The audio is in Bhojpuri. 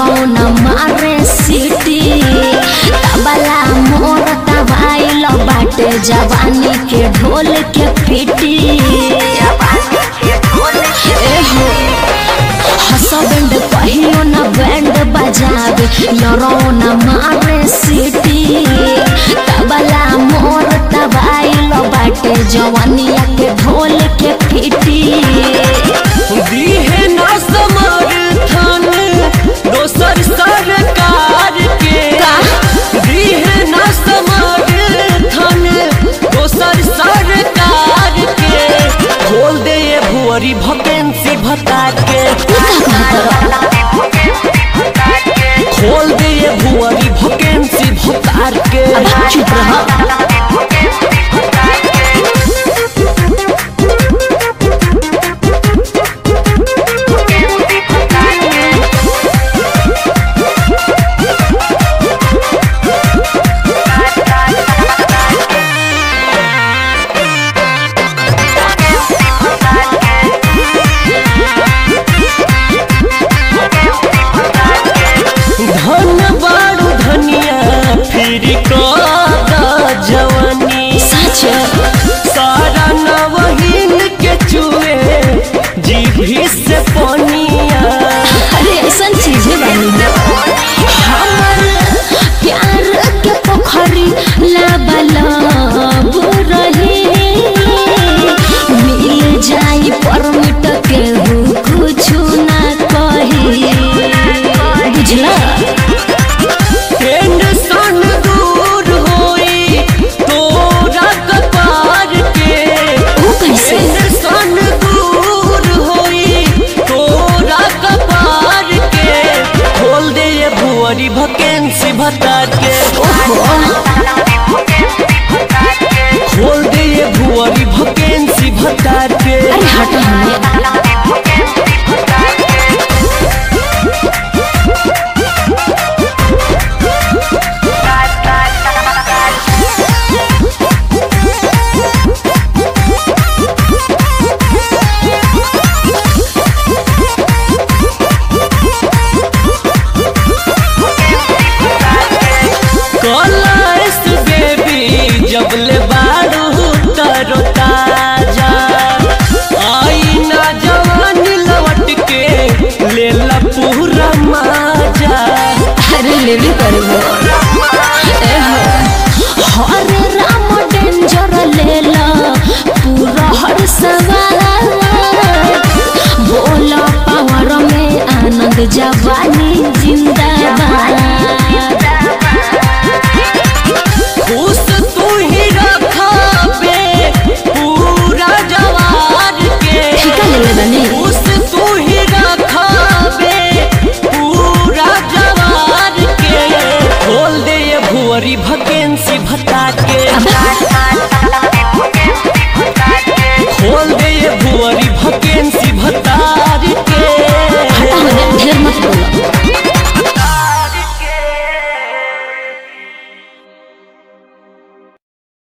यरौन मारे सिटी तबला मोर तबाइल बाटे जवानी के ढोल के पिटी एहो हसबैंड कहियो न बैंड बजावे यरौन मारे सिटी तबला मोर तबाइल बाटे जवानिया के ढोल के पिटी दीहे ना समर्थन दोसर सरकार के दीहे ना समर्थन दोसर सरकार के खोल दे ये भुअरी वैकेंसी भता के खोल दे ये भुअरी वैकेंसी भतार के अब चुप रह धन बाड़ू धनिया फिर कदा जवानी सच सारा नवहीन के चुए जीभी से पनिया अरे ऐसन चीजें बनी हमर प्यार के पोखरी लबलब रही मिल जाई परमिट के कुछ ना कही बुझला टेंशन दूर होई तोरा कपार के वो कैसे टेंशन दूर होई तोरा कपार के खोल दे ये भुअरी वैकेंसी भता के खोल दे ये भुअरी वैकेंसी भता के अरे हट हमें कलश बेबी जब ले बारू तरो ताजा आई ना जवान लौट के ले ला पूरा माजा अरे ले भी करबो हरे राम डेंजर लेला पूरा हर सवाल बोला पावर में आनंद जवानी जिंदा